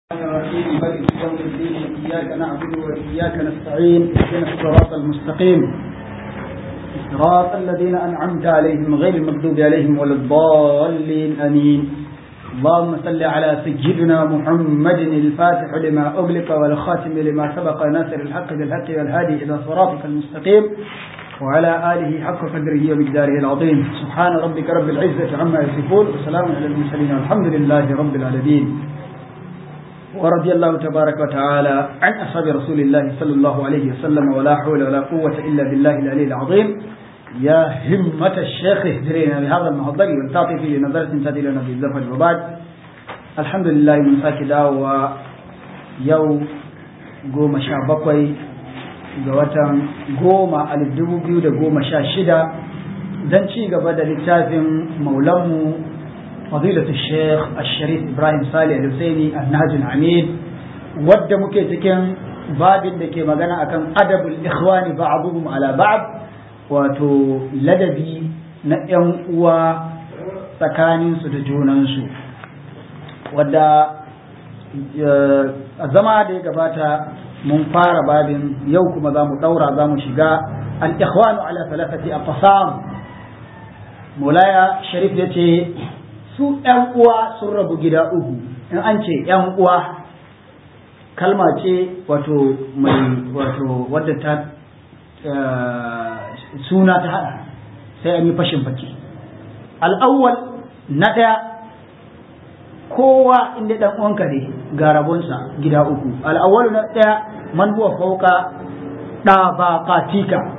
الرحيم مالك يوم الدين إياك نعبد وإياك نستعين اهدنا الصراط المستقيم صراط الذين أنعمت عليهم غير المغضوب عليهم ولا الضالين آمين اللهم صل على سيدنا محمد الفاتح لما أغلق والخاتم لما سبق ناصر الحق بالحق والهادي إلى صراطك المستقيم وعلى آله حق قدره ومقداره العظيم سبحان ربك رب العزة عما يصفون وسلام على المرسلين والحمد لله رب العالمين ورضي الله تبارك وتعالى عن أصحاب رسول الله صلى الله عليه وسلم ولا حول ولا قوة إلا بالله العلي العظيم يا همة الشيخ اهدرينا بهذا المحضر والتعطي في نظرة تأتي لنا بالزفر وبعد الحمد لله من ساكدا ويو قوم شابقوي ga watan goma alif dubu biyu da goma sha shida don ci gaba da littafin maulanmu fadilatu sheikh asharif ibrahim salih al-husaini annajul hamid wadda muke cikin babin da ke magana akan adabul ikhwani ba'dhum ala ba'd wato ladabi na yan uwa tsakaninsu da junansu wadda a zama da ya gabata mun fara babin yau kuma za mu ɗaura za mu shiga al-ikhwanu ala thalathati aqsam mulaya sharif ya ce su ‘yan uwa sun rabu gida uku in an ce ‘yan uwa kalma ce wato mai wato wadda ta suna ta hada sai an yi fashin baki al'awwal na ɗaya kowa inda ɗan uwanka ne ga rabonsa gida uku al'awwal na ɗaya man huwa fauka ɗabaqatika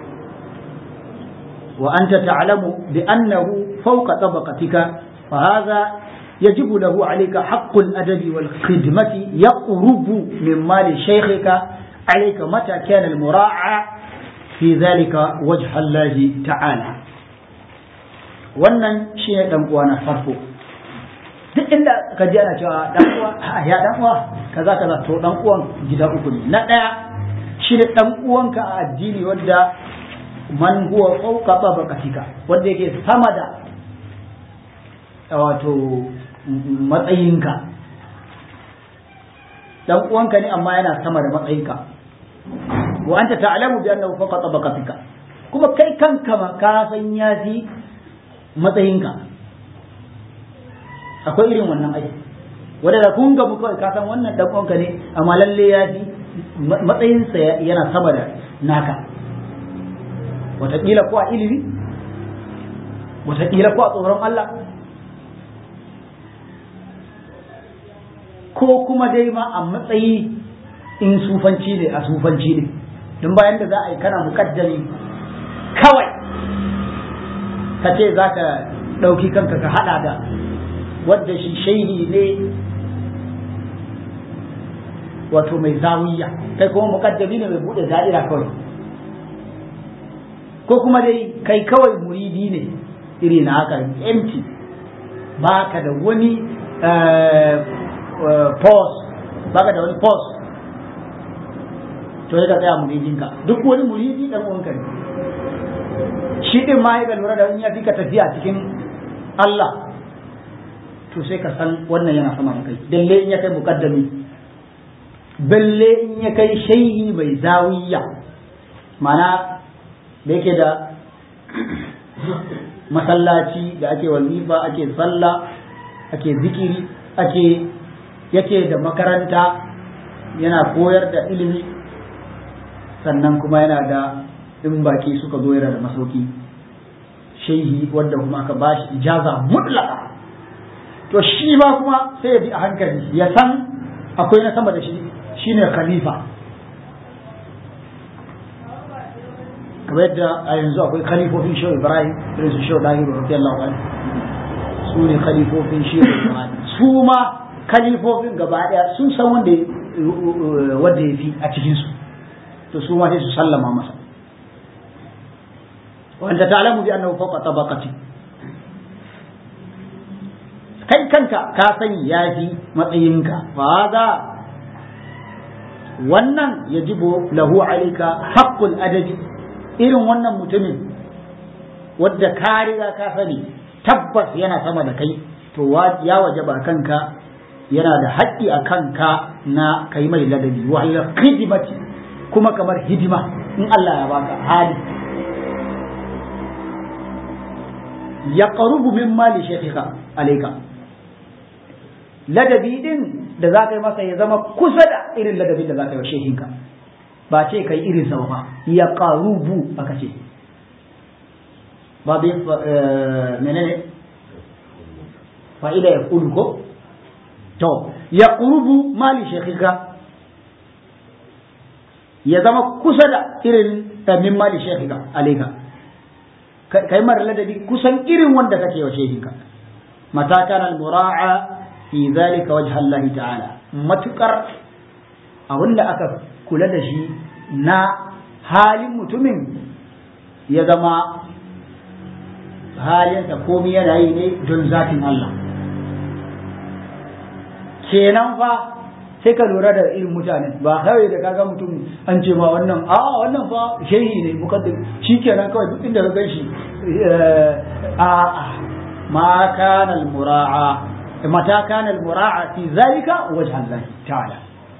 wa anta ta'lamu bi annahu fawqa tabaqatika فهذا يجب له عليك حق الأدب والخدمة يقرب من مال شيخك عليك متى كان المراعى في ذلك وجه الله تعالى wannan shi ne dan uwa na farko duk inda ka ji ana cewa dan uwa ya dan uwa kaza kaza to dan uwan gida uku ne na daya shi ne dan uwanka a addini wanda man huwa fawqa tabaqatika wanda yake sama da wato matsayinka dan uwanka ne amma yana sama da matsayinka wa anta ta'lamu bi annahu fawqa tabaqatika kuma kai kanka ma ka san ya fi matsayinka akwai irin wannan aiki wanda da kun ga mu kawai ka san wannan dan uwanka ne amma lalle ya fi matsayinsa yana sama da naka wataƙila ko a ilimi wataƙila ko a tsoron Allah ko kuma dai ma a matsayi in sufanci ne a sufanci ne don bayan da za a yi kana mukaddami kawai ka ce za ka ɗauki kanka ka haɗa da wadda shi shaihi ne wato mai zawiya kai kuma mukaddami ne mai buɗe da'ira kawai ko kuma dai kai kawai muridi ne iri na haka empty ba ka da wani pause baka da wani pause to ya tsaya muridinka duk wani muridi dan uwanka ne shi din ma ya lura da in ya fi ka tafiya cikin Allah to sai ka san wannan yana sama da kai dalle in ya kai muqaddami balle in ya kai shaihi mai zawiya mana da yake da masallaci da ake wazifa ake sallah ake zikiri ake yake da makaranta yana koyar da ilimi sannan kuma yana da in baki suka zo yana da masauki shehi wanda kuma aka bashi ijaza mutlaka to shi ba kuma sai ya bi a hankali ya san akwai na sama da shi shine khalifa kamar yadda a yanzu akwai khalifofin shehu ibrahim irin su shehu dahiru radiyallahu anhu su ne khalifofin shehu ibrahim su ma kalifofin gaba daya sun san wanda wanda ya fi a cikinsu to su ma sai su sallama masa wanda ta'lamu bi annahu fawqa tabaqati kai kanka ka sani ya fi matsayinka fa hada wannan yajibu lahu alayka haqqul adabi irin wannan mutumin wadda ka riga ka sani tabbas yana sama da kai to ya wajaba kanka yana da haƙƙi a kanka na kai mai ladabi wa hidimati kuma kamar hidima in Allah ya baka hali ya qarubu min mali shaykhika alayka ladabi din da za ka yi masa ya zama kusa da irin ladabin da za ka yi wa shehinka ba ce kai irin sa ba ya qarubu aka ce ba bi menene fa'ida ya kulu ko to ya qurubu mali shekhika ya zama kusa da irin min mali shekhika alayka kai mara ladabi kusan irin wanda kake wa shehinka mata kana al-mura'a fi zalika wajha Allah ta'ala matukar abinda aka kula da shi na halin mutumin ya zama halinsa komai yana yi ne don zatin Allah kenan fa sai ka lura da irin mutane ba kawai da kaga mutum an ce ma wannan a wannan fa shehi ne mukaddim shikenan kawai duk inda ka ganshi a a ma kana al mura'a mata kana al mura'a fi zalika wajh Allah ta'ala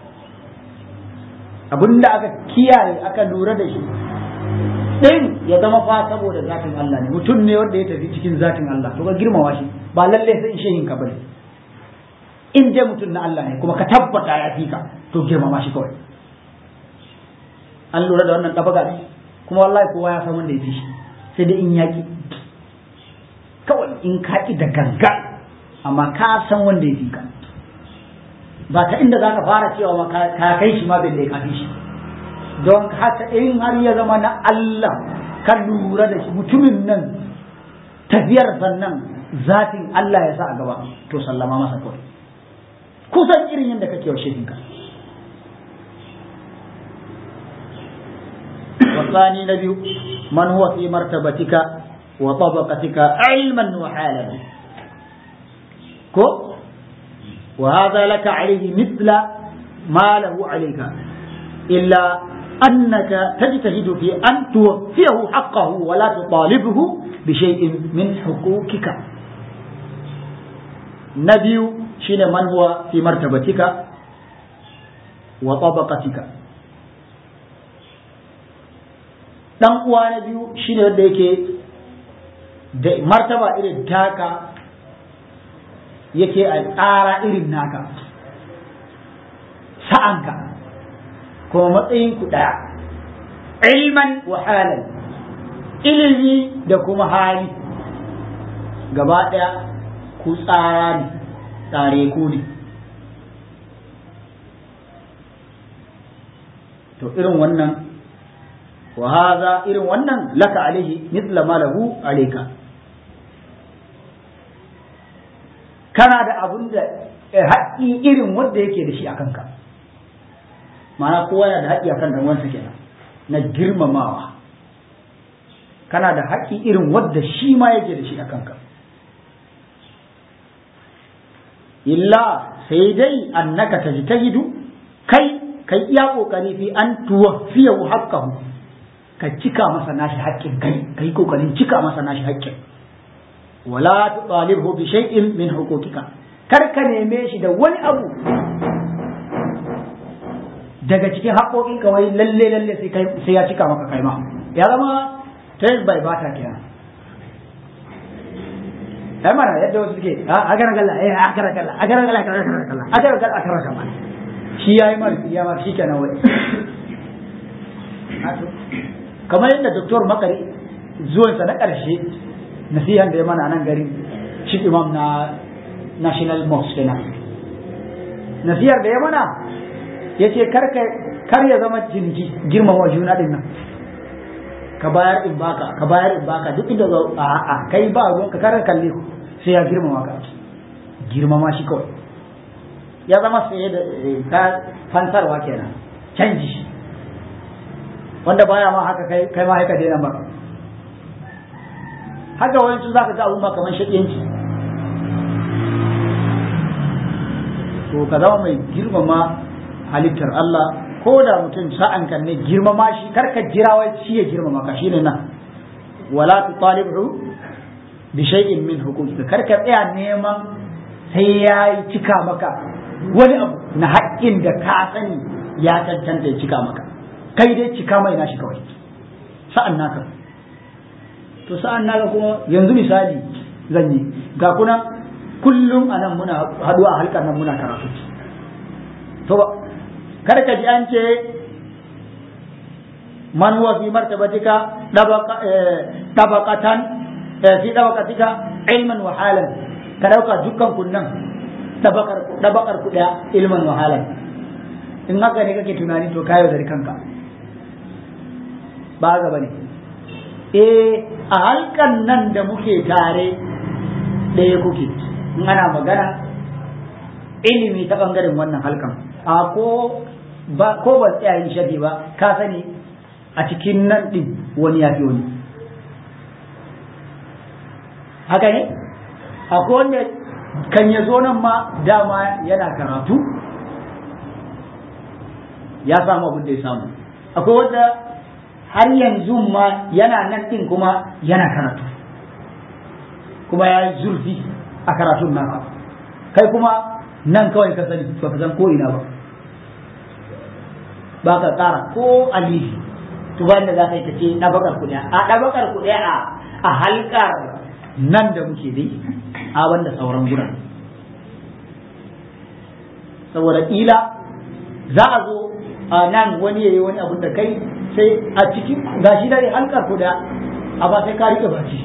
abinda aka kiyaye aka lura da shi din ya zama fa saboda zatin Allah ne mutum ne wanda ya tafi cikin zatin Allah to ka girmama shi ba lalle sai shehin ka bane in dai mutum na Allah ne kuma ka tabbata ya fi ka to girmama shi kawai an lura da wannan ɗabaga ne kuma wallahi kowa ya san wanda ya fi shi sai dai in yaƙi kawai in ka ƙi da ganga amma ka san wanda ya fi ka ba ta inda za ka fara cewa ma ka kai shi ma bai da ka fi shi don haka in har ya zama na Allah ka lura da shi mutumin nan tafiyar sannan zatin Allah ya sa a gaba to sallama masa kawai kusan irin yadda kake wa shehinka والثاني نبي من هو في مرتبتك وطبقتك علما وحالا كو وهذا لك عليه مثل ما له عليك إلا أنك تجتهد في أن توفيه حقه ولا تطالبه بشيء من حقوقك نبي shine man huwa fi martabatika wa tabaqatika dan uwa na biyu shine wanda yake da martaba irin taka yake a tsara irin naka sa'anka kuma matsayin ku daya ilman wa halan ilimi da kuma hali gaba daya ku tsara ne tare ku ne to irin wannan wa haza irin wannan laka alaihi mithla ma lahu alayka kana da abun da haƙƙi irin wanda yake da shi a kanka ma'ana kowa yana da haƙƙi akan dan wansa kenan na girmamawa kana da haƙƙi irin wanda shi ma yake da shi a kanka illa sai dai annaka tajtahidu kai kai iya kokari fi an tuwaffiyahu haqqahu ka cika masa nashi haƙƙin kai kai kokarin cika masa nashi haƙƙin wala tutalibhu bi shay'in min huquqika kar ka neme shi da wani abu daga cikin haƙoƙinka wai lalle lalle sai kai sai ya cika maka kai ma ya zama trade by bata kenan ai mana yadda wasu suke a gara galla eh a gara galla a gara galla a gara galla a gara galla a gara galla shi yayi mar ya mar shi kenan wai kamar yadda doktor makari zuwansa na ƙarshe nasihan da ya mana nan garin shi imam na national mosque kenan nasihar da ya mana ya ce kar ya zama jinki girmama juna din nan ka bayar in baka ka bayar in baka duk inda zo a a kai ba ruwan ka karar kalle ku sai ya girmama ka girmama shi kawai ya zama sai da ta fantarwa kenan canji wanda baya ma haka kai kai ma haka daina ba haka wani su zaka ga abun ba kamar shakiyanci to ka zama mai girmama halittar Allah ko da mutum sa'an kan ne girmama shi karka jira wai shi ya girmama ka shine nan wala tutalibu bi shay'in min huquqika karka tsaya neman sai ya cika maka wani abu na haƙƙin da ka sani ya cancanta ya cika maka kai dai cika mai nashi kawai sa'an naka to sa'an naka kuma yanzu misali zan yi ga kuna kullum a nan muna haɗuwa a halkar nan muna karatu to kada ka ji an ce man huwa fi martabatika dabaqatan fi dabaqatika ilman wa halan ka dauka dukkan kunnan dabaqar dabaqar ku daya ilman wa halan in haka ne kake tunani to kayo da kanka ba ga bane eh a halkan nan da muke tare ɗaya kuke in ana magana ilimi ta bangaren wannan halkan a ko ba ko ba tsaya yin shafi ba ka sani a cikin nan din wani ya fi wani haka ne akwai wanda kan ya zo nan ma dama yana karatu ya samu abin da ya samu akwai wanda har yanzu ma yana nan din kuma yana karatu kuma ya yi zurfi a karatun naka kai kuma nan kawai ka sani ba ka san ko ina ba ba ka tsara ko alifi to ba da za ka yi ta ce ɗabakar kuɗi a ɗabakar kuɗi a a halkar nan da muke dai a wanda sauran guran saboda ƙila za a zo a nan wani ya yi wani abun da kai sai a cikin gashi dai halkar kuɗi a ba sai ka rike baki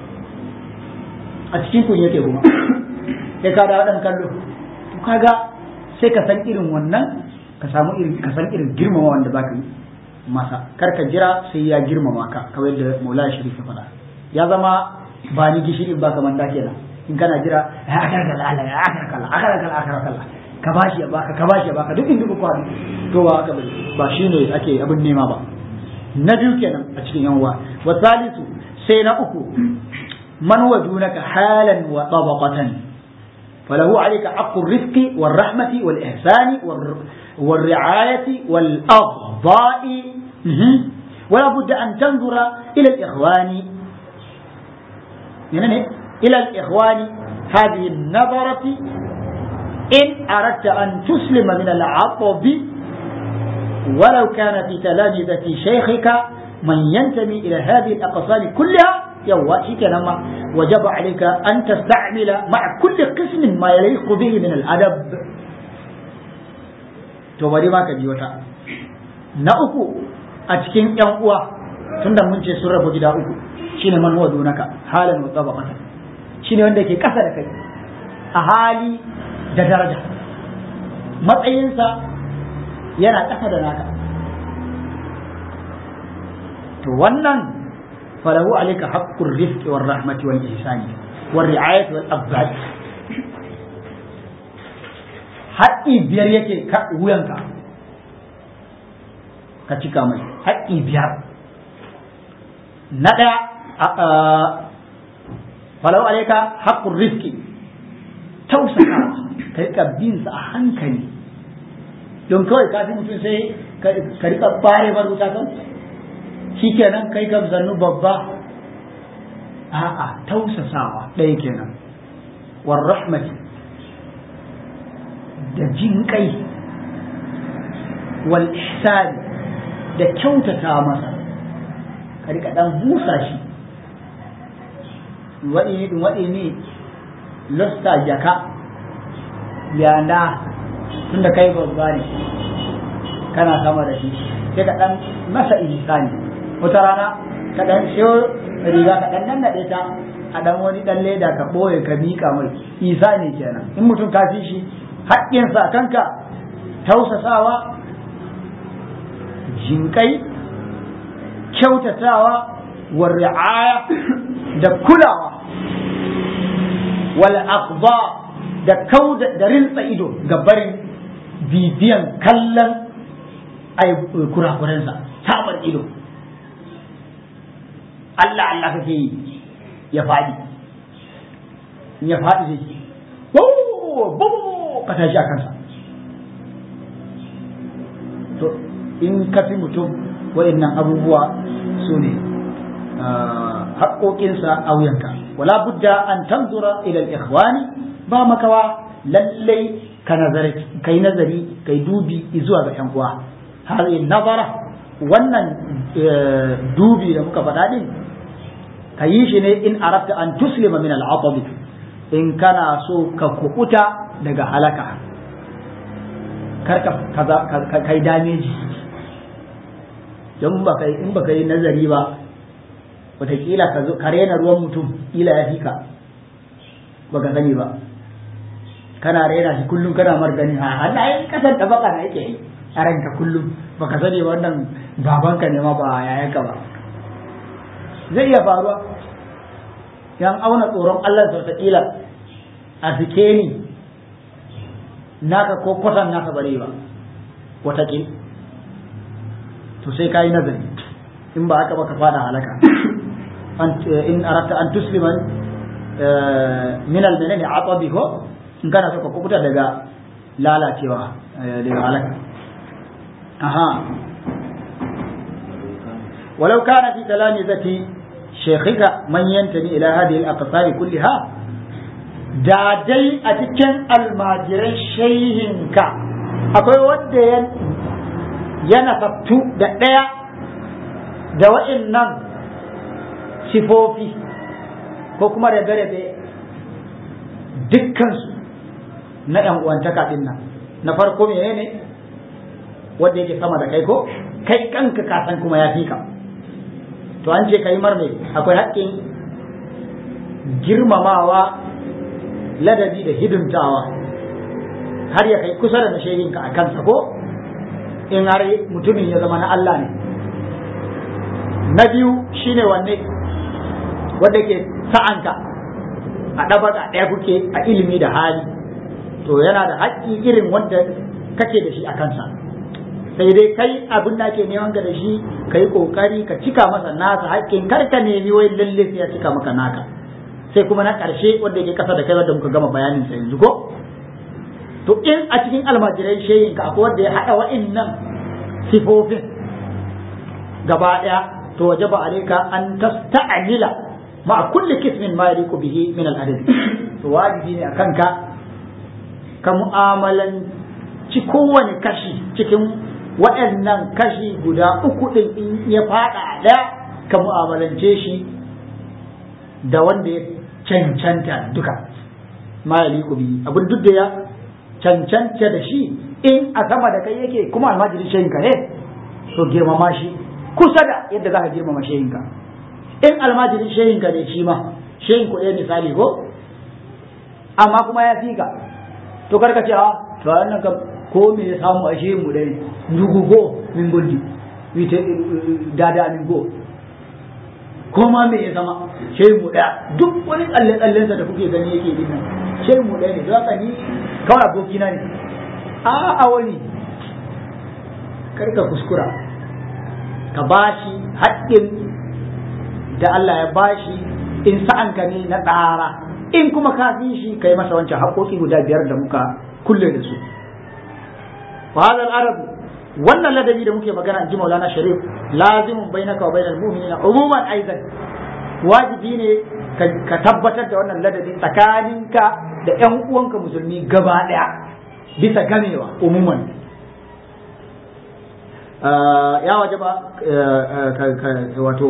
a cikin kun yake kuma sai ka da ɗan kallo to kaga sai ka san irin wannan ka samu irin ka san irin girmama wanda zaka yi masa kar ka jira sai ya girmama ka kamar yadda Maulana Sharif ya faɗa ya zama ba ni gishirin ba kamar da kenan in kana jira ya akar kala Allah ya akar kala akar kala akar kala ka bashi ya baka ka bashi ya baka duk inda ku kwani to ba haka ba shine ake abin nema ba na biyu kenan a cikin yan uwa wa salisu sai na uku man wajunaka halan wa tabaqatan فله عليك حق الرفق والرحمة والإحسان والرعاية والأغضاء ولا بد أن تنظر إلى الإخوان يعني إلى الإخوان هذه النظرة إن أردت أن تسلم من العطب ولو كان في تلامذة شيخك من ينتمي إلى هذه الأقسام كلها يوا شكرا وجب عليك أن تستعمل مع كل قسم ما يليق به من الأدب to bari ma ka ji wata na uku a cikin yan uwa tunda mun ce sun rabu gida uku shine man huwa dunaka halan wa tabaqata shine wanda ke kasa da kai a hali da daraja matsayinsa yana kasa da naka to wannan فله عليك حق الرفق والرحمة والإحسان والرعاية والأبد haƙƙi biyar yake wuyanka ka cika mai haƙƙi biyar na ɗaya falau alaika haƙƙun rifki tausaka ka rika bin sa a hankali don kawai kafin mutum sai ka rika bare baruta kan shi kenan kai ka zannu babba a'a tausasawa ɗaya kenan war rahmati da jin kai wal ihsani da kyautata masa ka rika dan busa shi waɗi waɗi ne losta jaka yana tunda kai babba ne kana sama da shi sai ka dan masa ihsani wata rana ka dan siyo riga ka dan nan nade ta a dan wani dan leda ka boye ka mika mai isa ne kenan in mutum ka fi shi haƙƙinsa a kanka tausasawa jinkai kyautatawa wa ri'aya da kulawa wal aqba da kauda da rinsa ido ga barin bibiyan kallon ai kurakurensa sabar ido Allah Allah kake yi ya faɗi in ya faɗi zai ce bo ka tashi a kansa to in ka fi mutum wa'annan abubuwa su ne haƙoƙinsa a wuyanka wala budda an tanzura ila al-ikhwani ba makawa lallai ka nazari kai nazari kai dubi zuwa ga yan uwa hadhihi nazara wannan dubi da muka faɗa din ka yi shi ne in arabta an tuslima min al'atabi in kana so ka kukuta daga halaka kar ka kai dameji don ba kai in baka yi nazari ba wataƙila ka zo ka rena ruwan mutum ila ya fi ka baka sani ba kana rena shi kullum kana mar gani ha Allah ya kasar da baka na yake yi a ranka kullum baka sani wannan babanka ne ma ba yayanka ba zai iya faruwa yan auna tsoron Allah sau kila a sikeni naka ko kwatan naka bare ba wataƙil to sai ka yi nazari in ba haka ba ka fada halaka in arata an tuslima min almenene atabi ko in kana so ka kubuta daga lalacewa daga halaka aha ولو كان في تلامذة شيخك من ينتمي إلى هذه الأقطار كلها da dai a cikin almajiran shehinka akwai wanda ya nasabtu da ɗaya da wa'innan sifofi ko kuma rabe-rabe dukkansu na ‘yan uwantaka ɗin nan na farko mene ne wanda yake sama da kai ko kai kanka kasan kuma ya fi ka to an ce kai mar mai akwai haƙƙin girmamawa ladabi da hidimtawa har ya kai kusa da nashehinka a kansa ko in har mutumin ya zama na Allah ne na biyu shine wanne wanda ke sa'anka a ɗabaka ɗaya kuke a ilimi da hali to yana da haƙƙi irin wanda kake da shi a kansa sai dai kai abin da ake neman ka da shi ka yi ƙoƙari ka cika masa nasa haƙƙin kar ka nemi wai lalle sai ya cika maka naka sai kuma na ƙarshe wanda yake ƙasa da kai wanda muka gama bayanin sa yanzu ko to in a cikin almajirai shehin ka akwai wanda ya haɗa wa'innan sifofin gaba ɗaya to waje ba alaika an tasta'amila ma kulli kismin ma yaliqu bihi min al-adab to wajibi ne akan ka ka mu'amalanci kowane kashi cikin waɗannan kashi guda uku ɗin in ya faɗa ɗaya ka mu'amalance shi da wanda ya cancanta duka ma ya liku bi abin duk da ya cancanta da shi in a sama da kai yake kuma almajirin shayinka ne to girmama shi kusa da yadda za ka girmama shayinka in almajirin shayinka ne shi ma shayin ku ɗaya misali ko amma kuma ya fi ka to karka ce a to wannan kam ko me ya samu a shayin mu ɗaya ndugu go min gondi wite dada min go ko ma me ya zama shayin mu ɗaya duk wani tsalle tsallensa da kuke gani yake din nan shayin mu ɗaya ne don haka ni kawai abokina ne a a wani karka kuskura ka bashi haƙƙin da Allah ya bashi in sa'anka ne na ɗara in kuma ka fi shi ka yi masa wancan haƙoƙi guda biyar da muka kulle da su wa hadha al-arab wannan ladabi da muke magana in ji Maulana Sharif lazimun bainaka wa bainal mu'minina umuman aidan wajibi ne ka tabbatar da wannan ladabi tsakaninka da ƴan uwanka musulmi gaba ɗaya bisa gamewa umuman ya waje ba wato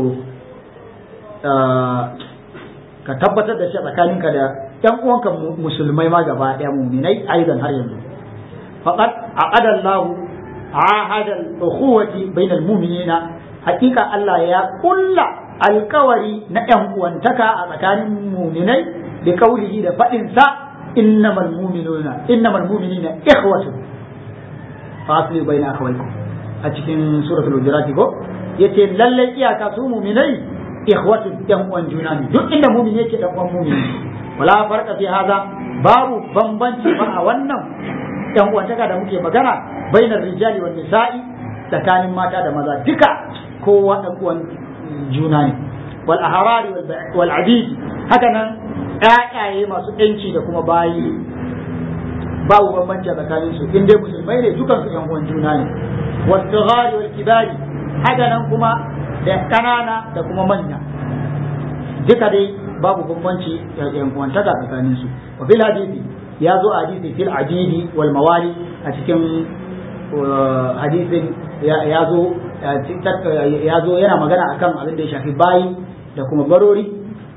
ka tabbatar da shi tsakaninka da ƴan uwanka musulmai ma gaba ɗaya muminai aidan har yanzu faqad aqada Allah ahada al-ukhuwati bainal mu'minina hakika Allah ya kulla alkawari na ƴan uwantaka a tsakanin muminai da kaulihi da faɗin sa innamal mu'minuna innamal mu'minina ikhwatu fasli baina akhawaykum a cikin suratul hujurat ko yace lalle iyaka su muminai ikhwatu yan uwan juna ne duk inda mumin yake dan uwan mumin wala farqa fi hada babu bambanci ba a wannan yan uwantaka da muke magana bainar rijali wan nisa'i tsakanin mata da maza duka kowa dan uwan juna ne wal ahrari wal adid haka nan ƴaƴaye masu yanci da kuma bayi babu bambanci tsakanin su in dai musulmai ne dukan su yan uwan juna ne wasu wal kibari haka nan kuma da ƙanana da kuma manya duka dai babu bambanci yan uwantaka tsakanin su wa bil hadisi ya zo a hadisi fil adidi wal mawali a cikin hadisin ya zo ya zo yana magana akan abin da ya shafi bayi da kuma barori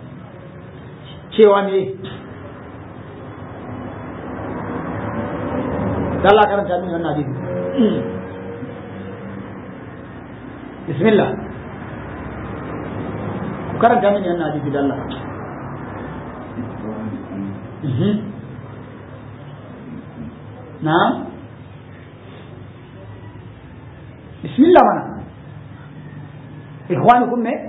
cewa ne Allah karanta min wannan hadisi bismillah ku karanta min wannan hadisi da Allah na'am bismillah mana ikhwanukum me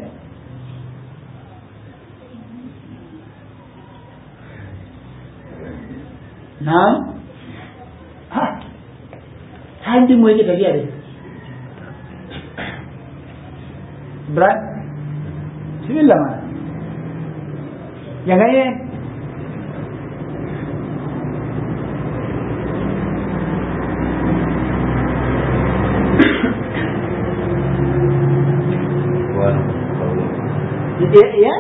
na'am ha ta yi mu yake tafiya da bra bismillah mana ya gane ya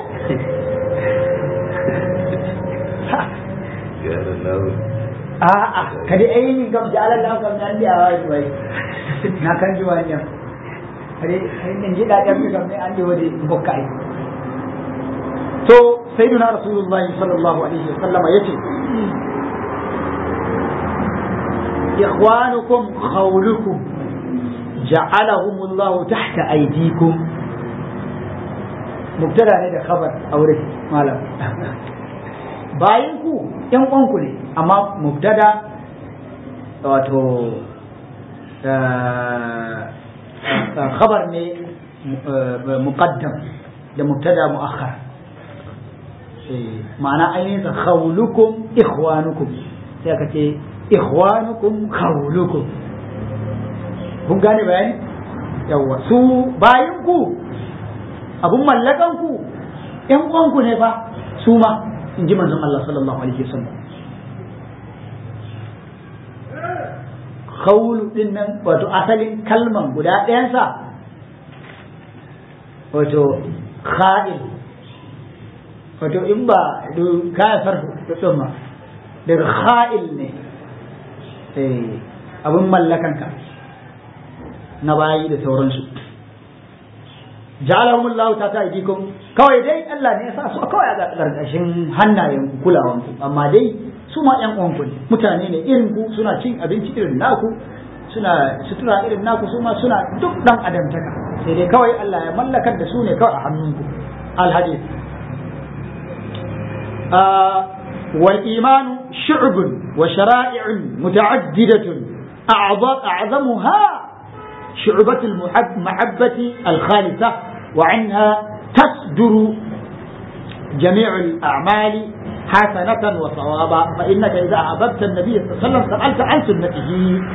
a'a kadi ainihin kam jalan lau kam nan dia awal tuai na kan jualnya kadi ainihin ji da kam kam ne an di wadi bokai to sayyidina rasulullah sallallahu alaihi wasallam yace ikhwanukum khawlukum ja'alahum Allah tahta aydikum mubtada ne da khabar aure malam bayan ku yan uwanku ne amma mubtada wato khabar ne muqaddam da mubtada muakhar ma'ana ainihin sa khawlukum ikhwanukum sai aka ce ikhwanukum khawlukum kun gane bayani yawa su bayan ku abun mallakan ku yan uwanku ne fa su ma in ji manzon Allah sallallahu alaihi wasallam khawlu din nan wato asalin kalman guda ɗayansa wato kha'il wato in ba kaya sarfu ɗin ma daga kha'il ne abin mallakanka na bayi da sauransu ja'alahum Allah ta ta idikum kawai dai Allah ne ya sa su kawai a ƙarƙashin hannayen kulawan ku amma dai su ma ƴan uwanku ne mutane ne irin ku suna cin abinci irin naku suna sutura irin naku su ma suna duk dan adamtaka sai dai kawai Allah ya mallakar da su ne kawai a hannunku al-hadith والإيمان شعب وشرائع متعددة أعظمها شعبة المحبة الخالصة وعنها تصدر جميع الأعمال حسنة وصوابا فإنك إذا أحببت النبي صلى الله عليه وسلم سألت عن سنته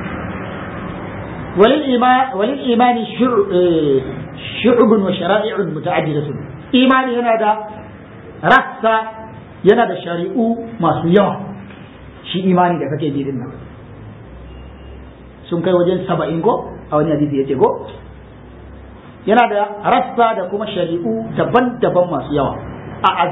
وللإيمان وللإيمان شعب وشرائع متعددة إيمان هنا رأس yana da shari'u masu yawa shi imani da kake ji din nan sun kai wajen saba'in ko a wani hadisi yace ko yana da rassa da kuma shari'u daban-daban masu yawa a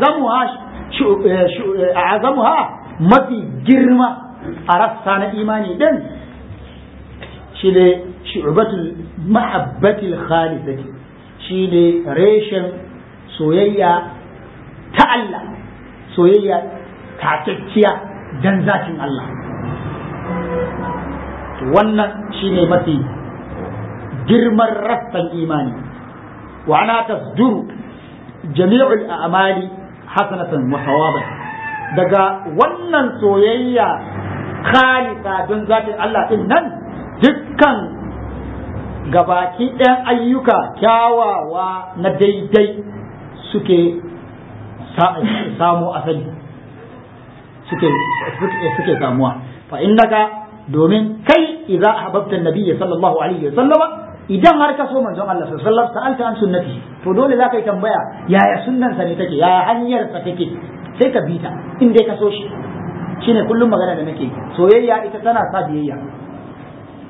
azamuha mafi girma a rassa na imani din shi ne shu'batul mahabbatil khalisati shi ne reshen soyayya ta Allah soyayya takakkiya dan zatin Allah wannan shine mafi girman rassan imani wa ana tasduru jami'ul a'mali hasanatan wa sawaban daga wannan soyayya khalisa don zatin Allah din nan dukkan gabaki ɗayan ayyuka kyawawa na daidai suke samu asali suke suke samuwa fa innaka domin kai idza ahbabta an-nabiy sallallahu alaihi wasallama idan har ka so manzon Allah sallallahu alaihi wasallam sa'alta an sunnati to dole za ka yi tambaya yaya sunnan sa ne take yaya hanyar sa take sai ka bi ta in dai ka so shi shine kullum magana da nake soyayya ita tana sa biyayya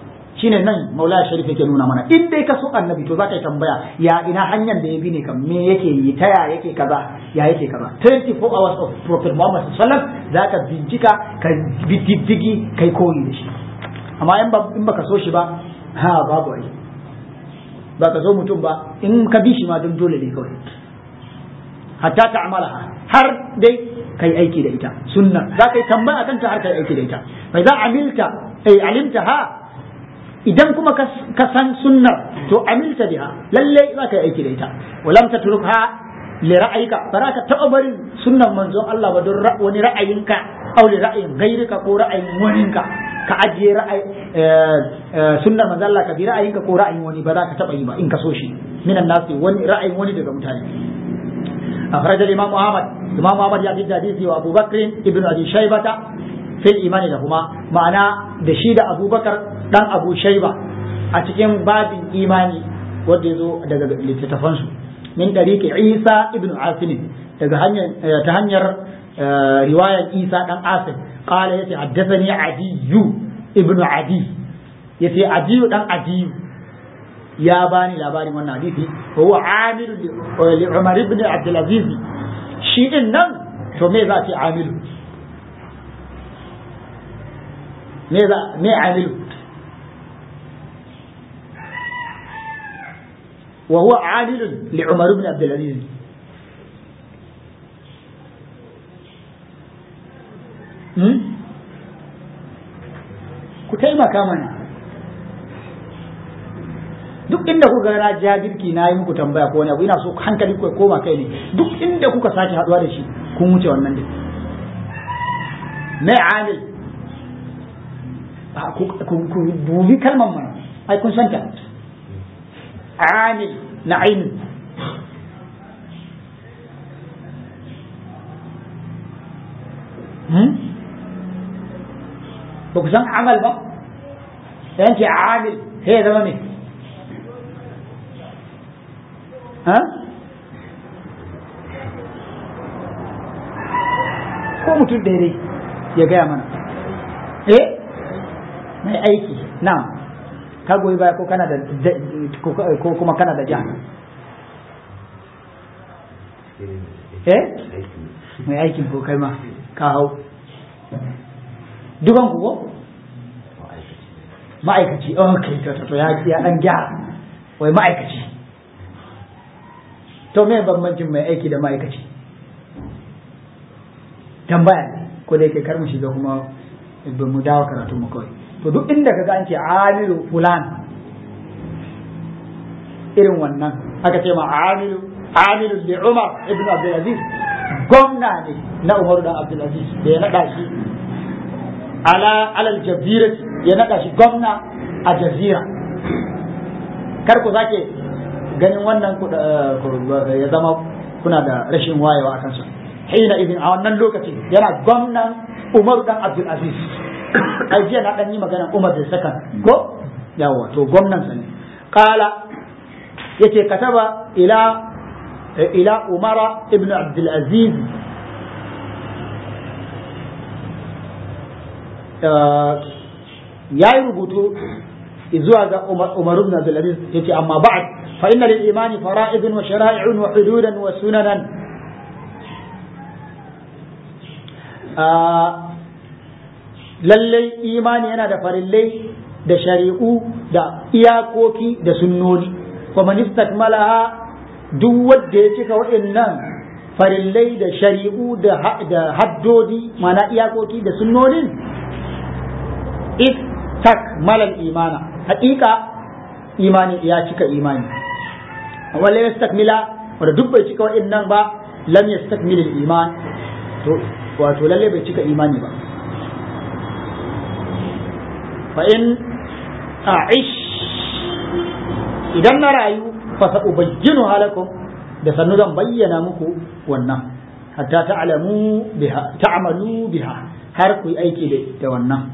shine nan maula sharif yake nuna mana in dai ka so annabi to zaka yi tambaya ya ina hanyar da ya bi ne kam me yake yi ta ya yake kaza ya yake kaza 24 hours of prophet muhammad sallallahu alaihi zaka bincika ka bi diddigi kai koyi da shi amma in ba in baka so shi ba ha babu ai ba ka so mutum ba in ka bi shi ma don dole ne kawai hatta ta'malaha har dai kai aiki da ita sunna za ka yi tambaya akan ta har kai aiki da ita fa idza amilta ay alimtaha idan kuma ka san sunnar to amilta biha lalle za ka yi aiki da ita walam tatrukha li ra'ayika ba ka taɓa barin sunnan manzon Allah ba don wani ra'ayinka aw li ra'ayin gairika ko ra'ayin waninka ka ajiye ra'ayi sunnar manzon Allah ka bi ra'ayinka ko ra'ayin wani ba za ka taɓa yi ba in ka so shi minan nasi wani ra'ayin wani daga mutane أخرج الإمام أحمد الإمام أحمد يأتي الحديث وأبو بكر ابن أبي شيبة في الإيمان لهما معنى دشيد أبو بكر دان أبو شيبة أتكلم باب إيماني ودزو لتتفنسو من طريق عيسى ابن عاصم تهنير رواية عيسى دان عاصم قال يتي حدثني عدي ابن عدي يتي عدي دان عدي ya bani labarin wannan hadisi wa huwa amilu li Umar ibn Abdul Aziz shi din nan to me za ce amilu me za me amilu wa huwa amilu li Umar ibn Abdul Aziz hmm? ku taimaka mana duk inda kuka na jabirki na yi muku tambaya ko wani abu ina so hankali ku koma kai ne duk inda kuka sake haduwa da shi kun wuce wannan din mai amil ku dubi kalmar mana ai kun santa amil na ainin ba ku san amal ba yanke amil sai ya zama mai ha ko mutum daidai ya gaya mana eh mai aiki na ka goyi baya ko kana da ko kuma kana da ja eh mai aikin ko kai ma ka hau dukan ku ko ma'aikaci ok to to ya dan gyara wai ma'aikaci to me bambancin mai aiki da ma'aikaci tambaya ne ko da yake kar mu shiga kuma ba mu dawo karatu mu kawai to duk inda kaga an ce amilu fulan irin wannan aka ce ma amilu amilu li Umar ibn Abdul Aziz gwamna ne na Umar dan Abdul Aziz da ya nada shi ala alal jazira ya nada shi gwamna a jazira kar ku sake ganin wannan ya zama kuna da rashin wayewa a kansa hina idin a wannan lokacin yana gwamnan Umar dan Abdul Aziz ai jiya na dan yi magana Umar da sakan ko yawa to gwamnan sa ne qala yace kataba ila ila Umar ibn Abdul Aziz ya yi rubutu zuwa ga Umar ibn Abdul Aziz yace amma ba'd fa inna lil imani fara'idun wa shara'i'un wa hududan wa sunanan lallai imani yana da farillai da shari'u da iyakoki da sunnoni wa man istakmalaha duk wanda ya cika waɗannan farillai da shari'u da haddodi mana iyakoki da sunnonin istakmala imana haƙiƙa imani ya cika imani wala yastakmila wanda duk bai cika waɗannan ba lam yastakmil iman to wato lalle bai cika imani ba fa in a'ish idan na rayu fa sa ubayyinu halakum da sannu zan bayyana muku wannan hatta ta'lamu biha ta'malu biha har ku yi aiki da wannan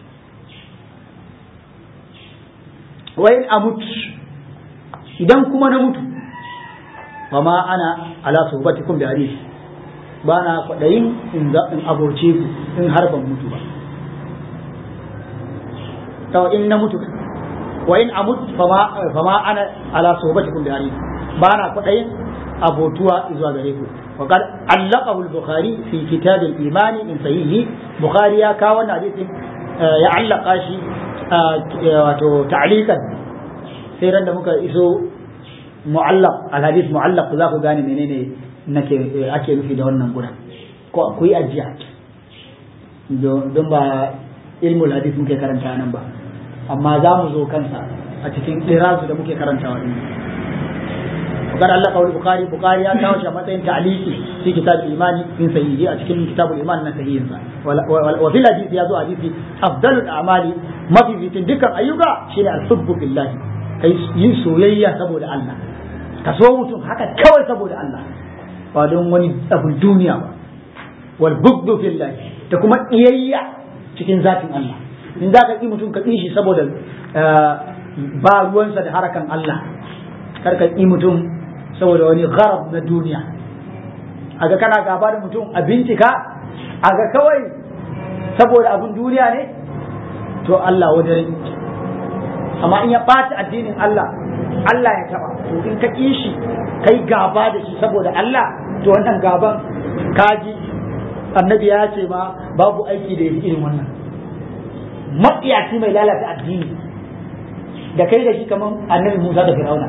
wa in amut idan kuma na mutu fa ma ana ala suhbatikum bi hadith ba na kwaɗayin in aborce ku in har ban mutu ba to in na mutu wa in amut fama fama ana ala sohbatikum bi hari ba na kudayin abotuwa zuwa gare ku wa qad allaqahu al-bukhari fi kitab al-iman min sahihi bukhari ya kawo wannan hadisin ya allaka shi wato ta'liqan sai ran da muka iso mu'allaq al-hadith mu'allaq za ku gane menene nake ake nufi da wannan gudan ko ku yi ajiya don ba ilmul hadith muke karanta nan ba amma za mu zo kansa a cikin ɗirazu da muke karantawa din وقال الله قول البخاري البخاري ya kawo shi a matsayin ta'liqi fi kitab imani min sahihi a cikin kitabul iman na sahihin sa wa fil hadith ya zo hadisi afdalul a'mali mafi fitin dukkan ayyuka shine al-hubbu fillah kai yin soyayya saboda Allah ka so mutum haka kawai saboda Allah ba don wani abun duniya ba wal bughdu fillah da kuma iyayya cikin zatin Allah in za ka ƙi mutum ka ƙi shi saboda ba ruwansa da harakan Allah kar ka ƙi mutum saboda wani gharab na duniya a ga kana gaba da mutum a bincika a ga kawai saboda abun duniya ne to Allah wajen amma in ya ɓata addinin Allah Allah ya taɓa to in ka ƙi shi kai gaba da shi saboda Allah to wannan gaban kaji annabi ya ce ma babu aiki da irin wannan matsiyaci mai lalata addini da kai da shi kamar annabi Musa da Fir'auna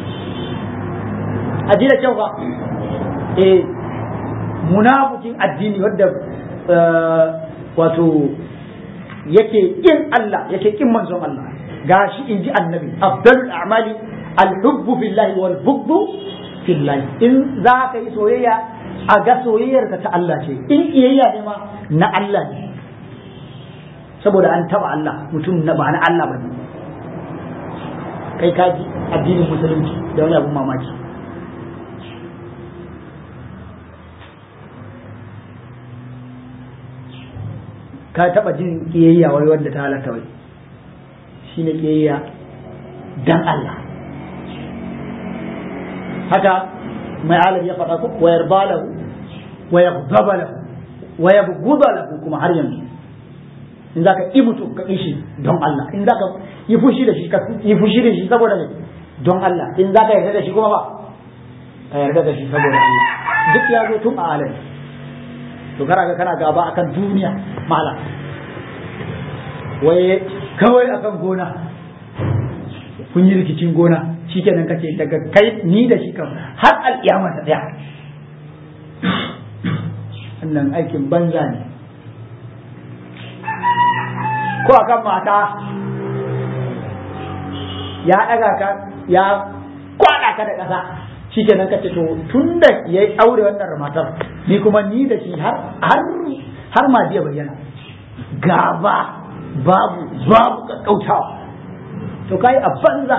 aji da kyau ba eh munafikin addini wadda wato yake kin Allah yake kin manzon Allah gashi in ji annabi afdalul a'mali al-hubbu fillahi wal bughdu fillahi in za ka yi soyayya a ga soyayyar ka ta Allah ce in iyayya ne ma na Allah ne saboda an taba Allah mutum na ba na Allah ba ne kai ka ji addinin musulunci da wani abun mamaki ka taba jin kiyayya wai wanda ta halatta wai shine kiyayya dan Allah haka mai alam ya faɗa ku wa yarda lahu wa yaghdaba lahu wa yabghudha lahu kuma har yanzu in zaka yi mutum ka shi don Allah in zaka yi fushi da shi ka yi fushi da shi saboda ne don Allah in zaka yarda da shi kuma ba ka yarda da shi saboda Allah duk ya zo tun a alam to kana ga kana gaba akan duniya malam waye kawai akan gona kun yi rikicin gona shikenan kace daga kai ni da shi kan har al'iyama ta daya wannan aikin banza ne ko akan mata ya daga ka ya kwana ka da ƙasa shikenan kace to tun da ya aure wannan matar ni kuma ni da shi har har har ma jiya bayyana gaba babu babu kakkautawa to kai a banza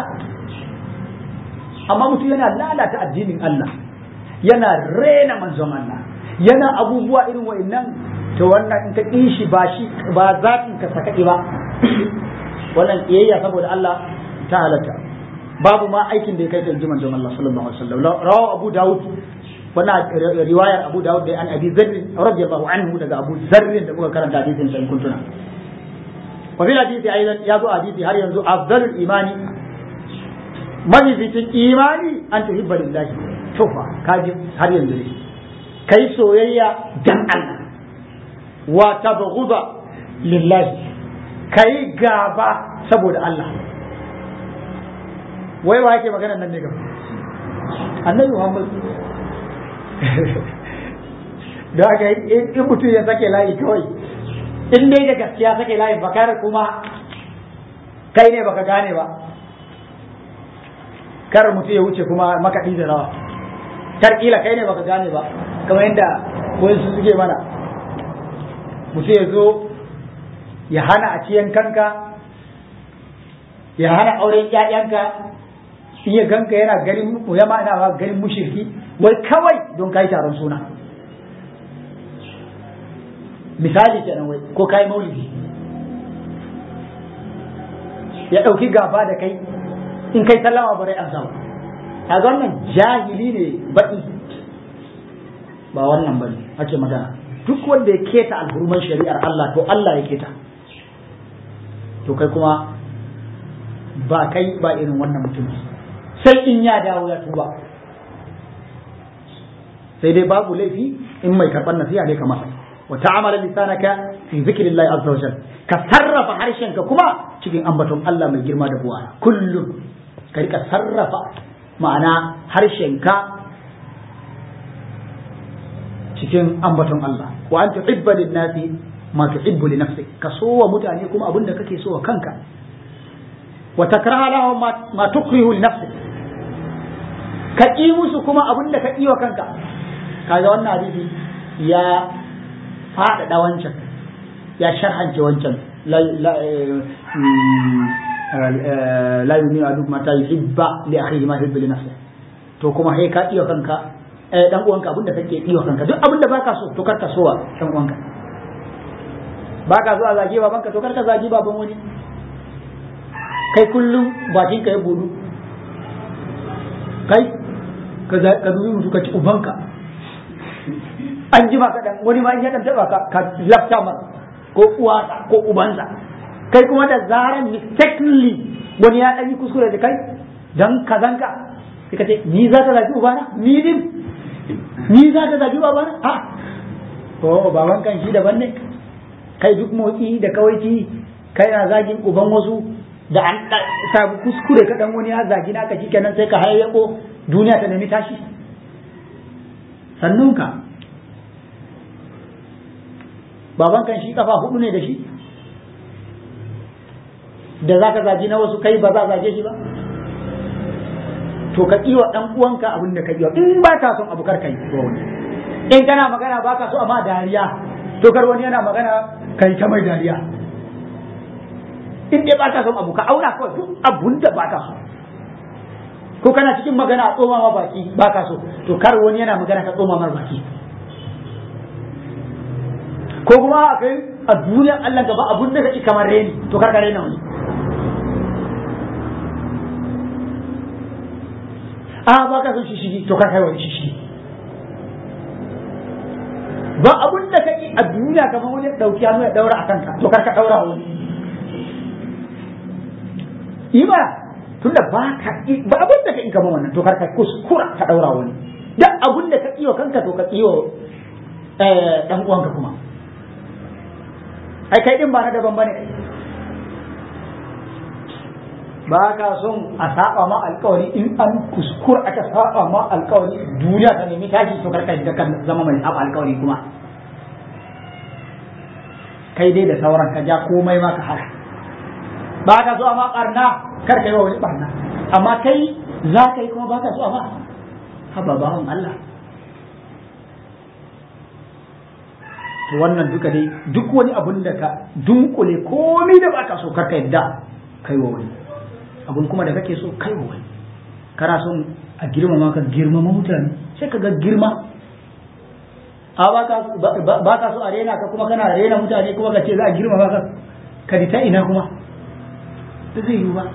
amma mutum yana lalata addinin Allah yana rena manzon Allah yana abubuwa irin wa'annan to wannan in ka shi ba shi ba zatin ka sakaɗi ba wannan kiyayya saboda Allah ta halatta babu ma aikin da ya kai da manzon Allah sallallahu alaihi wasallam rawu Abu Dawud wannan riwayar Abu Dawud da an Abi Zarr radiyallahu anhu daga Abu Zarr da muka karanta hadisin sai kuntuna وفي الحديث أيضا يضع حديث هل ينزو أفضل الإيمان من في الإيمان أن تحب لله شوفا كاجب هل ينزو كي سويا دم الله وتبغض لله كي غابا سبود الله wai wa yake magana nan ne ga annabi Muhammad da aka in mutum ya sake layi kawai in dai da gaskiya sake layin bakar kuma kai ne baka gane ba kar mutum ya wuce kuma makaɗi da rawa kar kila kai ne baka gane ba kamar yadda wani su suke mana mutum ya zo ya hana a ciyan kanka ya hana auren ƴaƴanka in ya ganka yana garin ya ma'ana garin mushirki wai kawai don kai taron suna misali kenan wai ko kai maulidi ya ɗauki gaba da kai in kai sallama ba rai an sama a wannan jahili ne baƙi ba wannan bane ake magana duk wanda ya keta alhurman shari'ar Allah to Allah ya keta to kai kuma ba kai ba irin wannan mutum sai in ya dawo ya tuba sai dai babu laifi in mai karɓar nasiha ne ka masa wa ta'amala lisanaka fi zikrillahi azza wa jalla ka sarrafa harshenka kuma cikin ambaton Allah mai girma da buwa kullum ka rika sarrafa ma'ana harshenka cikin ambaton Allah wa an tuhibba lin-nasi ma tuhibbu li nafsik ka so wa mutane kuma abin da kake so wa kanka wa takraha lahum ma tukrihu li nafsik ka ƙi musu kuma abin da ka ƙi wa kanka kaga wannan hadisi ya faɗaɗa wancan ya sharhance wancan la yuminu aduk mata yuhibba li akhihi ma yuhibbu li nafsihi to kuma sai ka iya kanka eh dan uwanka abin da kake iya kanka duk abin da baka so to karka so wa dan uwanka baka so a zage babanka to karka zage baban wani kai kullum bakin ka ya budu kai ka dubi mutu ka ci ubanka an ji maka dan wani ma in ya dan taba ka ka lafta masa ko uwa ko ubansa kai kuma da zaran mistakenly wani ya dan yi kuskure da kai dan kazanka sai ka ce ni za ka zagi ubana ni din ni za ka zagi babana a ko baban kan shi daban ne kai duk motsi da kawaici kai na zagin uban wasu da an samu kuskure ka dan wani ya zagi naka kenan sai ka hayyako duniya ta nemi tashi sannunka baban kan shi kafa hudu ne da shi da za ka zagi na wasu kai ba za zage shi ba to ka kiwa dan uwanka abin da ka kiwa in ba ka son abu kar kai wani in kana magana ba ka so amma dariya to kar wani yana magana kai ta mai dariya in dai ba ka son abu ka auna kawai duk abun da ba ka so ko kana cikin magana a tsoma ma baki ba ka so to kar wani yana magana ka tsoma mar baki ko kuma a kai a duniyar Allah gaba abun da kake kamar reni to kar ka rena wani a ba ka son shishigi to kar kai wani shishigi ba abun da kake a duniya kamar wani dauki hannu ya daura a kanka to kar ka daura wani yi ba tunda ba ka ba abun da ka yi kamar wannan to kar ka kuskura ka daura wani duk abun da ka kiyo kanka to ka kiyo dan uwanka kuma ai kai din ba na daban bane ba ka son a saba ma alkawari in an kuskura aka saba ma alkawari duniya ta nemi tashi to karka da kan zama mai saba alkawari kuma kai dai da sauran ka ja komai ma ka haka ba ka so amma barna kar ka yi wa wani barna amma kai za ka yi kuma ba ka so amma haba bawan Allah to wannan duka dai duk wani abun da ka dunkule komai da baka so karka yadda kai wa wani abun kuma da kake so kai wa wani kana son a girmama ka girmama mutane sai ka ga girma a ba ka so a rena ka kuma kana rena mutane kuma ka ce za a girmama ka ka ta ina kuma da zai yi ba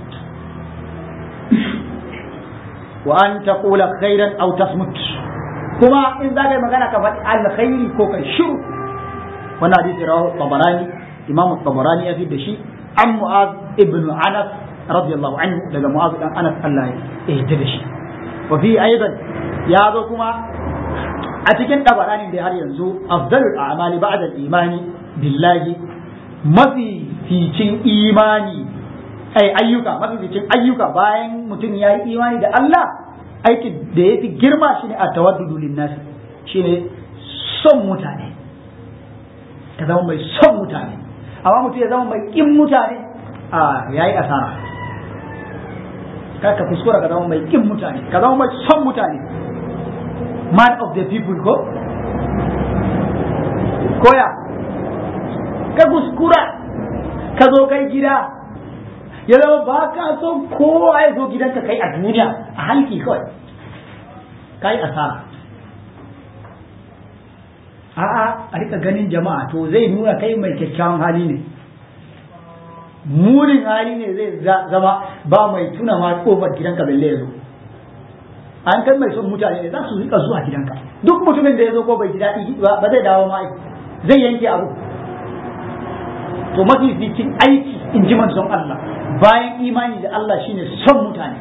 wa an taqula khairan aw tasmut kuma in za ka yi magana ka faɗi alkhairi ko ka shiru wannan hadisi rawahu tabarani imamu tabarani ya fi da shi an mu'az ibn anas radiyallahu anhu daga mu'az dan anas Allah ya yarda da shi wa fi aidan ya zo kuma a cikin tabarani da har yanzu afdalul a'mali ba'da al-imani billahi mafi ficin imani ai ayyuka mafi ficin ayyuka bayan mutum ya yi imani da Allah aiki da ya fi girma shine a tawaddudu linnasi shine son mutane ka zama mai son mutane amma mutum ya zama mai kin mutane a yayi asara kar ka kuskura ka zama mai kin mutane ka zama mai son mutane man of the people ko koya ka kuskura ka zo kai gida ya zama ba ka son kowa ya zo gidanka kai a duniya a halki kawai ka yi asara a'a a rika ganin jama'a to zai nuna kai mai kyakkyawan hali ne munin hali ne zai zama ba mai tuna ma kofar gidanka balle ya zo an kai mai son mutane ne za su rika zuwa gidanka duk mutumin da ya zo ko bai ji daɗi ba zai dawo ma zai yanke abu to mafi fitin aiki in ji manzon Allah bayan imani da Allah shine son mutane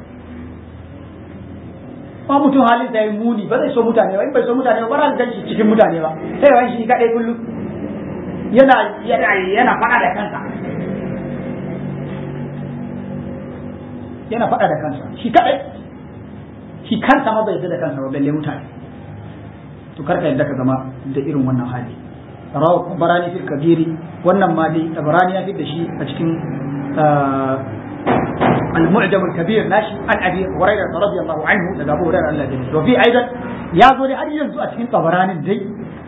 ba mutum halin da ya muni ba zai so mutane ba in bai so mutane ba ba za gan shi cikin mutane ba sai wani shi kadai kullum yana yana yana fada da kansa yana fada da kansa shi kadai shi kansa ma bai yarda da kansa ba balle mutane to karka yadda ka zama da irin wannan hali rawa barani fil kabiri wannan ma dai barani ya fi da shi a cikin المعجم الكبير ناشي عن ابي هريره رضي الله عنه لدى ابو هريره الله يجزيه وفي ايضا يا زولي هل ينزو اتكين طبراني دي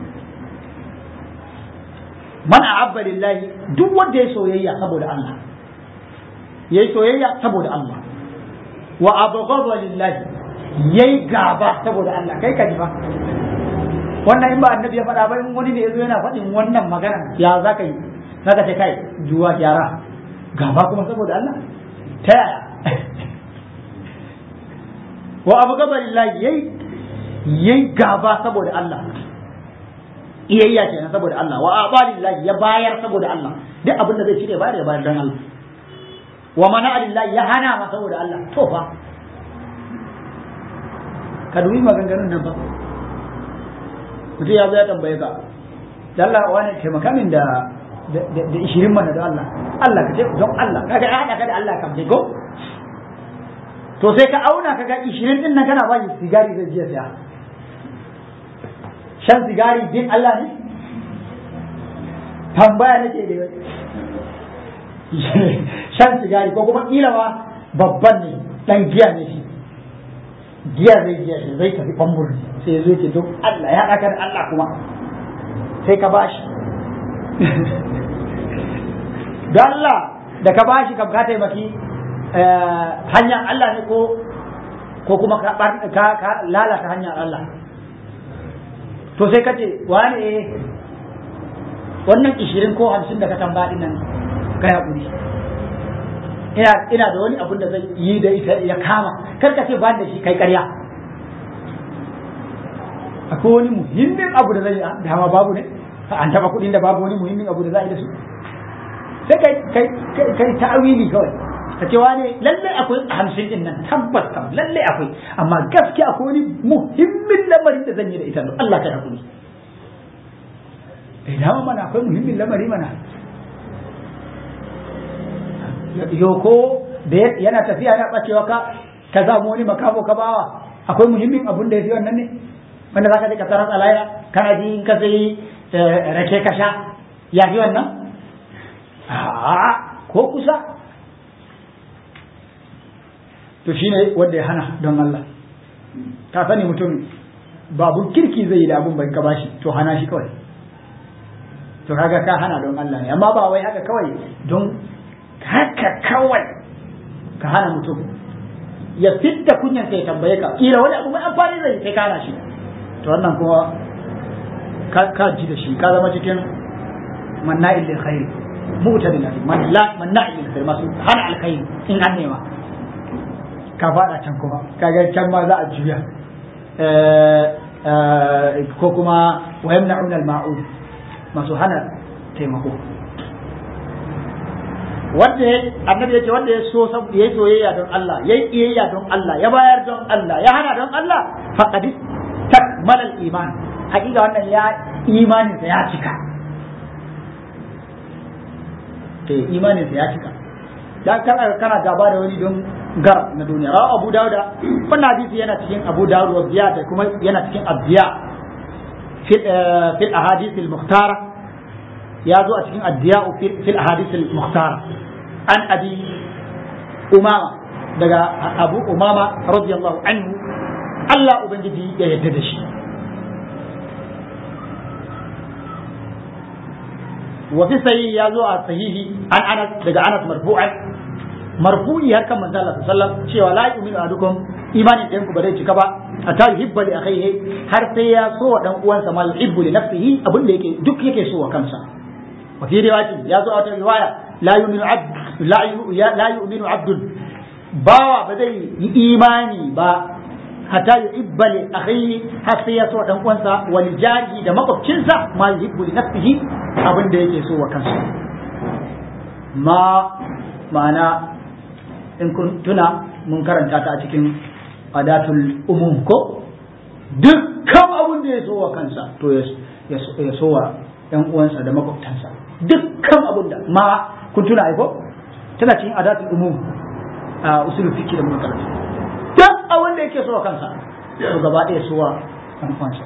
من اعب لله دو ود يسويا سبود الله yayi soyayya saboda Allah wa abghadha lillahi yayi gaba saboda Allah kai ka ji ba wannan in ba annabi ya faɗa ba in wani ne yazo yana faɗin wannan magana ya za ka yi zaka ce kai juwa gyara gaba kuma saboda Allah ta yaya wa abu gaba lillahi yayi yayi gaba saboda Allah iyayya kenan saboda Allah wa aba lillahi ya bayar saboda Allah duk abin da zai cire bayar ya bayar dan Allah wa mana lillahi ya hana ma saboda Allah to fa ka dubi maganganun nan ba mutum ya zo ya tambaye ka da Allah wani taimaka min da da ishirin mana da Allah Allah ka ce don Allah kaga ya haɗa ka da Allah kam ko to sai ka auna kaga ishirin din nan kana ba shi sigari zai jiya siya shan sigari din Allah ne tambaya nake da shan sigari ko kuma kila ma babban ne dan giya ne shi giya zai giya shi zai tafi bambur sai zai ce don Allah ya haɗa ka da Allah kuma sai ka bashi don Allah da ka bashi kam ka taimaki hanyar Allah ne ko ko kuma ka lalata hanyar Allah to sai ka ce wani eh wannan ishirin ko hamsin da ka tambaya nan ka haƙuri ina ina da wani abun da zai yi da ita ya kama kar ka ce ba da shi kai ƙarya akwai wani muhimmin abu da zai yi dama babu ne an taba kuɗin da babu wani muhimmin abu da za a yi da su sai kai kai kai ta'awili kawai ka ce wani lalle akwai hamsin din nan tabbas kam lalle akwai amma gaskiya akwai wani muhimmin lamarin da zan yi da ita Allah kai hakuri eh dama mana akwai muhimmin lamari mana yoko da yana tafiya yana bacewa ka ka zamu wani makamo ka bawa akwai muhimmin abun da ya fi wannan ne wanda za ka je ka tarar alaya kana ji in ka sai rake ka sha ya fi wannan a ko kusa to shine wanda ya hana don Allah ka sani mutum babu kirki zai yi da abun bai ka bashi to hana shi kawai to kaga ka hana don Allah ne amma ba wai haka kawai don haka kawai ka hana mutum ya fitta kunyan sai tambaye ka kila wani abu mai amfani zai sai ka hana shi to wannan kuma ka ji da shi ka zama cikin manna'il lil khair mu'tadil man la manna'il lil khair masu hana alkhairi in an nema ka fada can kuma kaga can ma za a juya ko kuma wa yamna'una al-ma'ud masu hana taimako wanda ya annabi ya ce wanda ya so ya yi soyayya don Allah ya yi iyayya don Allah ya bayar don Allah ya hana don Allah faqad takmala al-iman hakika wannan ya imanin sa ya cika eh imanin sa ya cika dan kana kana gaba da wani don gar na duniya rawa Abu Dawud wannan hadisi yana cikin Abu Dawud wa Ziyad kuma yana cikin Abdiya fil fil ahadith al-mukhtara ya zo a cikin Abdiya fil ahadith al-mukhtara an abi umama daga Abu Umama radiyallahu anhu Allah ubangiji ya yarda da shi وفي صحيح يا زو صحيح عن انس daga Anas marfu'an marfu'i har kan manzo Allah sallallahu cewa la yu'minu ahadukum imanin ɗayan ku ba zai cika ba hatta yuhibba li akhihi har sai ya so wa dan uwansa mal yuhibbu li nafsihi abin da yake duk yake so wa kansa wa fi riwayati ya zo a wata riwaya la yu'minu abd la yu'minu abdun bawa ba zai yi imani ba hatta yuhibba li akhihi har sai ya so dan uwansa wal jari da makwabcinsa ma yuhibbu li nafsihi abin da yake so wa kansa ma ma'ana in kun tuna mun karanta ta a cikin adatul umum ko dukkan abin da ya so wa kansa to ya so wa ‘yan uwansa da makwabtansa dukkan abin da ma kun tuna aiko tana cikin adatul umum a usulul fiqh da muka karanta duk abin da yake so wa kansa to gaba ɗaya so wa ɗan uwansa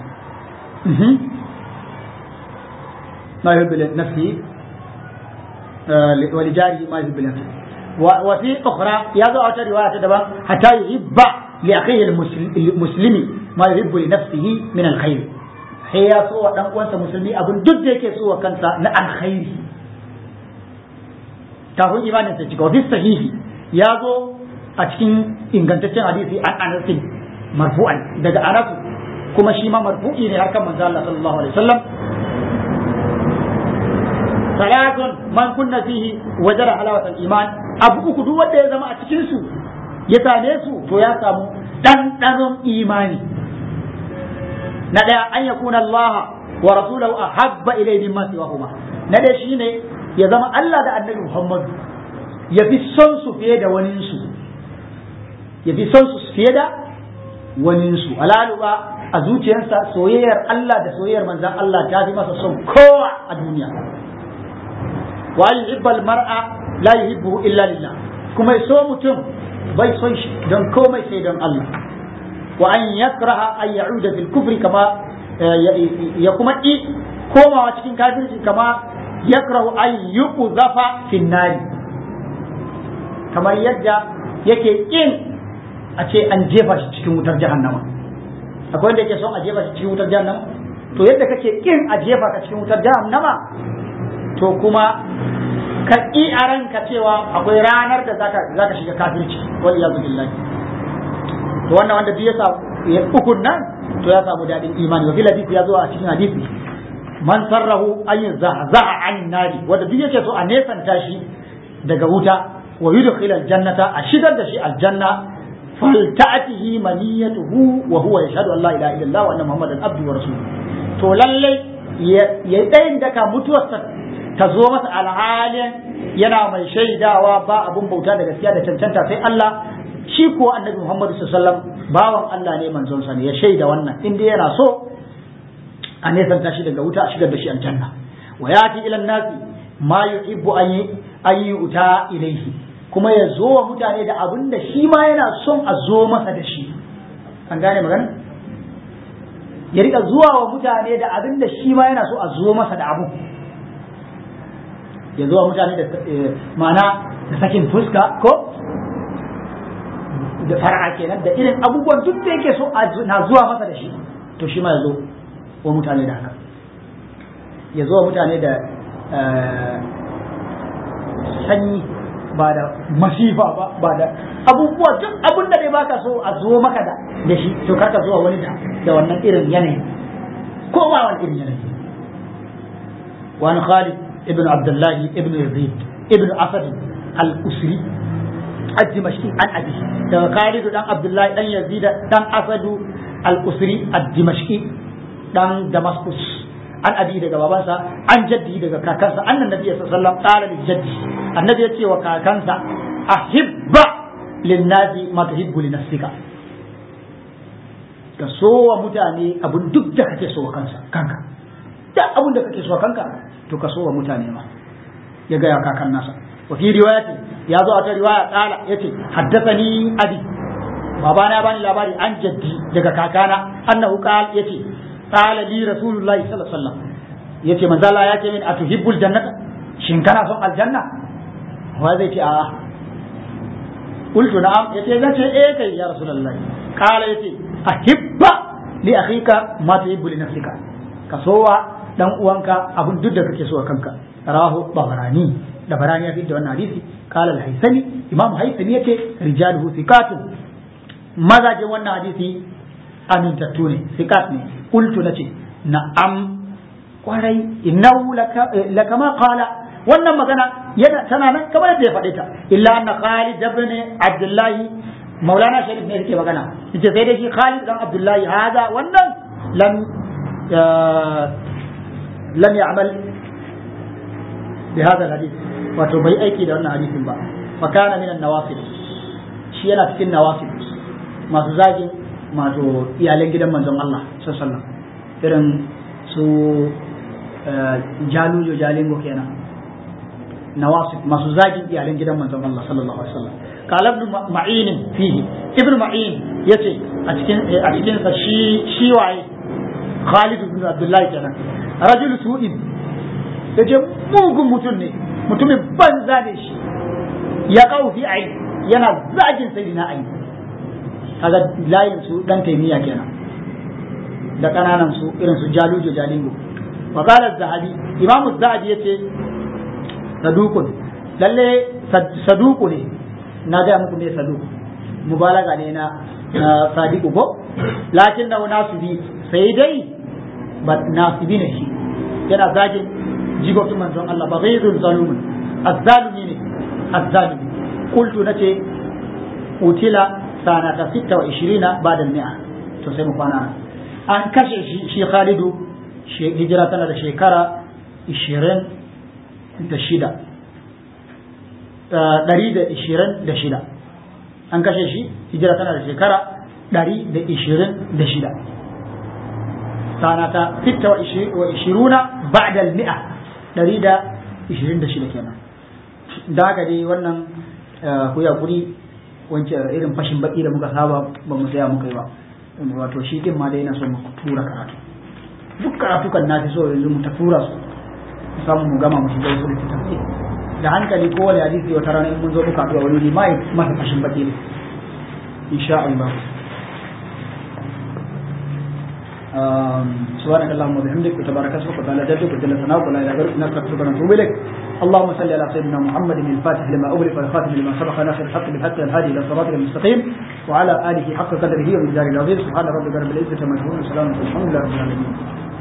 ما يحب لنفسه ولجاره ما يحب لنفسه وفي أخرى يضع رواية دبا حتى يحب لأخيه المسلم ما يحب لنفسه من الخير sai ya so wa dan uwansa musulmi abin duk da yake so wa kansa na alkhairi kafin imanin sa cika wa sahihi ya zo a cikin ingantaccen hadisi an anasin marfu'an daga anas kuma shi ma marfu'i ne har kan manzo Allah sallallahu alaihi wasallam salatun man kunna fihi wajara halawatul iman abu uku duk wanda ya zama a cikin su ya same su to ya samu ɗanɗanon imani na ɗaya an yakuna Allah wa rasulahu ahabba ilayhi mimma siwahuma na ɗaya shine ya zama Allah da Annabi Muhammad ya fi son su fiye da wani su ya fi son su fiye da wani su alalu ba a zuciyarsa soyayyar Allah da soyayyar manzon Allah ta fi masa son kowa a duniya wa yuhibbal mar'a la yuhibbu illa lillah kuma so mutum bai son shi don komai sai don Allah wa an yakraha an ya'uda fil kufri kama ya kuma i komawa cikin kafirci kama yakrahu an yuqzafa fin nari kamar yadda yake kin a ce an jefa shi cikin wutar jahannama akwai wanda yake son a jefa shi cikin wutar jahannama to yadda kake kin a jefa ka cikin wutar jahannama to kuma ka ƙi a ranka cewa akwai ranar da zaka zaka shiga kafirci wal iyadu billahi to wannan wanda duk ya sa ukun nan to ya samu dadin imani wa fil hadisi ya zo a cikin hadisi man sarrahu an yuzahzaha an nari wanda duk yake so a nesanta shi daga wuta wa yudkhil al jannata a shigar da shi aljanna falta'atihi maniyatuhu wa huwa yashhadu an la ilaha illallah wa anna muhammadan abduhu wa rasuluhu to lalle ya tsayin daka mutuwarsa ta zo masa alhalin yana mai shaidawa ba abun bauta da gaskiya da cancanta sai Allah shi kuwa annabi Muhammad sallallahu alaihi wasallam bawan Allah ne manzon sa ne ya shaida wannan in dai yana so a nesanta shi daga wuta a shigar da shi aljanna wa yati ila nasi ma yuhibbu an an yuta ilaihi kuma ya zo wa mutane da abin da shi ma yana son a zo masa da shi an gane magana ya rika zuwa wa mutane da abin da shi ma yana so a zo masa da abu ya zuwa mutane da ma'ana da sakin fuska ko da fara kenan da irin abubuwan duk da yake so na zuwa masa da shi to shi ma ya zo wa mutane da haka ya zo wa mutane da sanyi ba da masifa ba ba da abubuwa duk abun da dai baka so a zo maka da da shi to karka zuwa wani da da wannan irin yanayi ko ba wani irin yanayi wani Khalid ابن عبد الله ابن يزيد ابن أسد الأسري الدمشقي عن أبيه خالد دان عبد الله دان يزيد دان أسد الأسري الدمشقي دان دمسكس عن أبيه daga babansa an jaddi daga kakansa annan nabi sallallahu alaihi wasallam qala li jaddi annabi ya ce wa kakansa ahibba linnasi ma tuhibbu li nafsika ka so wa mutane abun duk da kake so wa kansa kanka duk abun da kake so wa kanka to ka so wa mutane ma ya gaya kakan nasa wa fi riwayati ya zo a ta riwaya kala yace haddathani abi babana bani labari an jaddi daga kakana annahu qala yace qala li rasulullahi sallallahu alaihi wasallam yace manzo Allah ya ce min atuhibbul jannata shin kana son aljanna wa zai ce a qultu na'am yace zan ce eh kai ya rasulullahi qala yace ahibba li akhika ma tuhibbu li nafsika ka sowa dan uwanka abun duk da kake so a kanka rahu babarani da barani ya fi da wannan hadisi qala al-haythami imam haythami yace rijaluhu thiqatun mazajin wannan hadisi amintattu ne thiqat ne qultu nace na'am kwarai innahu lakama qala wannan magana yana tana nan kamar yadda ya faɗe ta illa anna khalid ibn abdullahi maulana sharif ne yake magana yace sai dai shi khalid dan abdullahi hada wannan lam لم يعمل بهذا الحديث wato bai aiki da wannan hadisin ba fa kana min an-nawafil shi yana cikin nawafil masu zagin masu iyalan gidan manzon Allah sallallahu alaihi wasallam irin su jalujo jalingo kenan nawasib masu zagin iyalan gidan manzon Allah sallallahu alaihi wasallam qala ibn ma'in fihi ibn ma'in yace a cikin a cikin sa shi shi waye Khalid ibn Abdullah kenan rajul su'in yace mugun mutum ne mutumin banza ne shi ya kawo fi ai yana zagin sayyidina ai kaga layin su dan taimiya kenan da kananan su irin su jalujo jalingo wa qala az-zahabi imamu az-zahabi yace sadukun lalle saduku ne na ga muku ne saduku mubalaga ne na na sadiku ko lakin da nasibi sai dai ba nasibi ne shi yana zagin jigotun manzon Allah ba ghayrun zalumun azzalumi ne azzalumi qultu nace utila sanata 26 ba'da al-mi'a to sai mu kwana an kashe shi shi Khalidu hijira tana da shekara 20 da shida ɗari da ishirin da shida an kashe shi hijira tana da shekara ɗari da ishirin da shida sana ta fitta wa ishiruna ba'da al-mi'a ɗari da ishirin da shida kenan da haka dai wannan ku ya kuri wancan irin fashin baki da muka saba ba mu saya muka yi ba wato shi din ma dai yana so mu tura karatu duk karatu kan na fi so yanzu mu ta tura su samu mu gama mu shiga wasu littattafai da hankali ko wani hadisi wata rana in mun zo muka haɗu a wani ma ya masa fashin baki ne insha Allah سبحانك اللهم وبحمدك وتبارك اسمك وتعالى جدك وجل ثناؤك ولا اله غيرك نستغفرك ونتوب اليك اللهم صل على سيدنا محمد الفاتح لما اغلق والخاتم لما سبق ناصر الحق بالحق الهادي الى صراطك المستقيم وعلى اله حق قدره ومقداره العظيم سبحان ربك رب العزه عما يصفون وسلام على الحمد لله رب العالمين